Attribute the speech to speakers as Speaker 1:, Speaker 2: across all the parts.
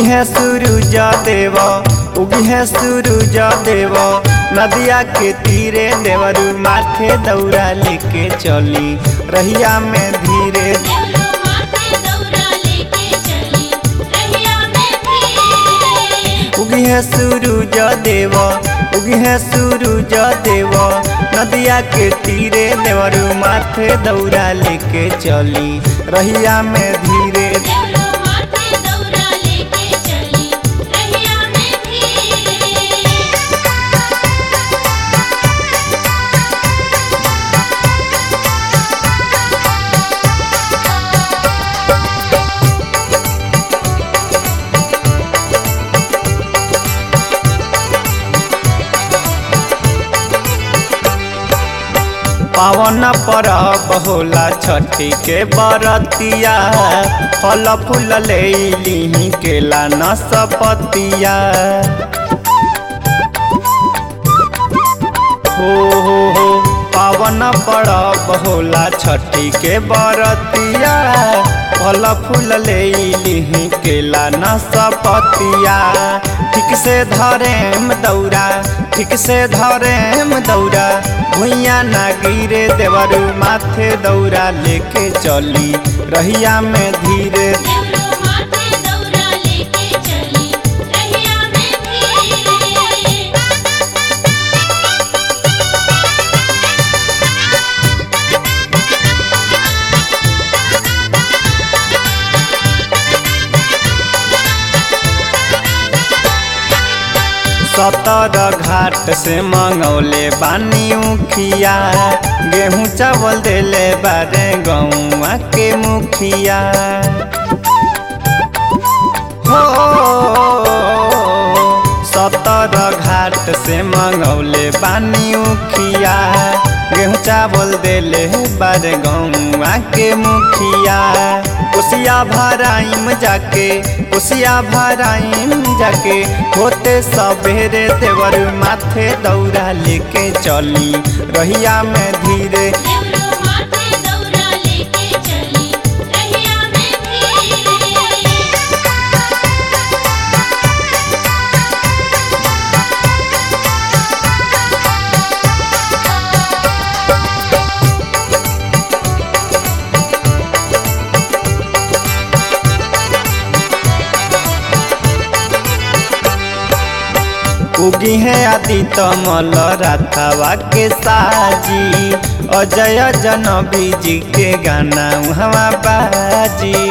Speaker 1: उगी है सूरज देव उगी है सूरज देव नदिया के तीरे देवरू माथे दौरा लेके चली रहिया में धीरे
Speaker 2: देवलो माथे दौरा लेके चली रहिया में भी
Speaker 1: उगी है सूरज देव उगी है सूरज देव नदिया के तीरे देवरू माथे दौरा लेके चली रहिया में धीरे
Speaker 2: देवलो माथे दौरा लेके चली रहिया में भी
Speaker 1: पावन परब होला छठी के बरतिया फल फूल ले ली केला नसपतिया हो हो हो पावन परब होला छठी के बरतिया फल फूल ले ली केला नसपतिया ठीक से धरेम दौरा ठीक से धरेम दौरा भुइया ना गिरे देवरू माथे दौरा लेके चली रहिया में धीरे
Speaker 2: देवलो माथे दौरा लेके चली रहिया में भी
Speaker 1: सतर घाट से मंगौले बानी उखिया गेहूं चावल देले बारे गौआ के मुखिया हो सतर घाट से मंगौले बानी उखिया गेहूं चावल देले बारे गौआ के मुखिया उसिया भराइम जाके उसिया भराइम जाके होते सबेरे देवर माथे दौरा लेके चली रहिया में धीरे
Speaker 2: देवलो माथे दौरा लेके चली रहिया में भी
Speaker 1: उगी है आदि तमल राथावा के साजी अजय जनबी जी के गाना हवा बाजी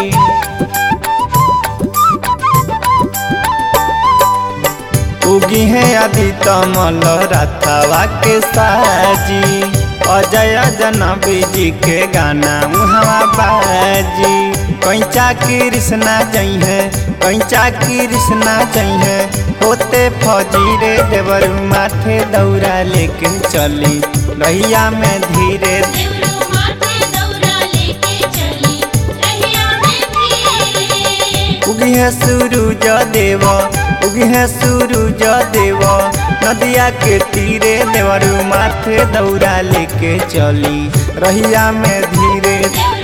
Speaker 1: उगी है आदि तमल राथावा के साजी अजय जनबी जी के गाना हवा बाजी कैचा कृष्णा जई है कैचा कृष्णा जई है होते फजीरे देवर माथे दौरा लेके चली रहिया में धीरे
Speaker 2: देवलो माथे दौरा लेके चली रहिया में भी
Speaker 1: उगी है सूरज देव उगी है सूरज देव नदिया के तीरे देवर माथे दौरा लेके चली रहिया में धीरे
Speaker 2: देवलो